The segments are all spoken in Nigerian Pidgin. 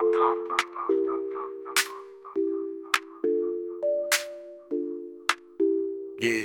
Yeah.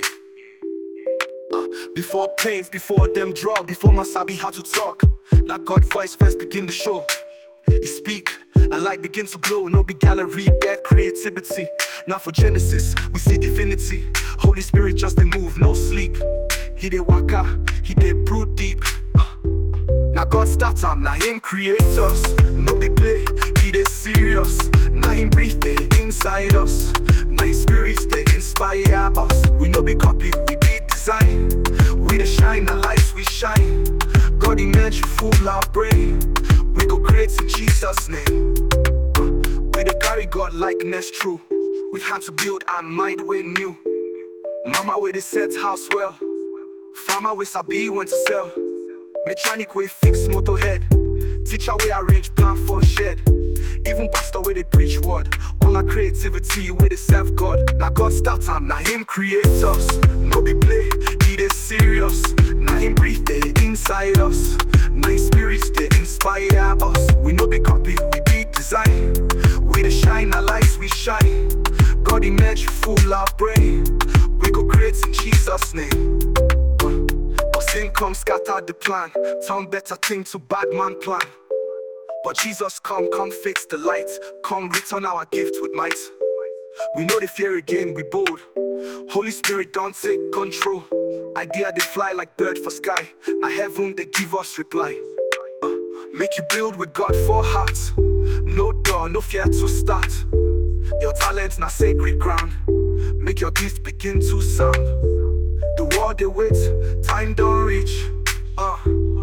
Uh, before planes, before them draw, before my sabi how to talk. Now God voice first begin the show. He speak, and light begin to glow. No big gallery, bad creativity. Now for Genesis, we see divinity. Holy Spirit just a move, no sleep. He did waka, he did brood deep. Uh, now God starts am, now him create us. No big play, he dey serious. Now him breathe dey inside us. Now his spirit dey inspire us. We no be copy, we be design. We dey shine, the lights we shine. God image full our brain. We go create in Jesus' name. Uh, We dey carry God likeness true. We had to build our mind way new. Mama we dey set house well. Farmer we sabi when to sell. Mechanic we fix motor head. Teacher we arrange plan for shed. Even pastor we dey preach word. All our creativity we dey serve God. Now God start am, now Him create us. No be play, He dey serious. Now Him breathe dey inside us. Now His spirit dey inspire us. We no be copy, we be design. We dey shine, our lights we shine. God image full our brain. We go create in Jesus' name. But sin come scatter the plan. Turn better thing to bad man plan. But Jesus come, come fix the light. Come return our gift with might. We know the fear again, we bold. Holy Spirit don't take control. Idea they fly like bird for sky. Now heaven they give us reply. Uh, make you build with God for heart. No door, no fear to start. Your talent na sacred ground. Make your gift begin to sound. The world they wait, time don't reach. Uh,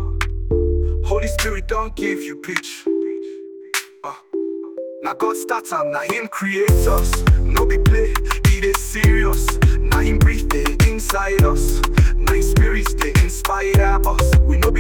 Holy Spirit don't give you pitch. Uh, now God starts am, now Him create us. No be play, He dey serious. Now Him breathe dey inside us. Now His Spirit dey inspire us. We no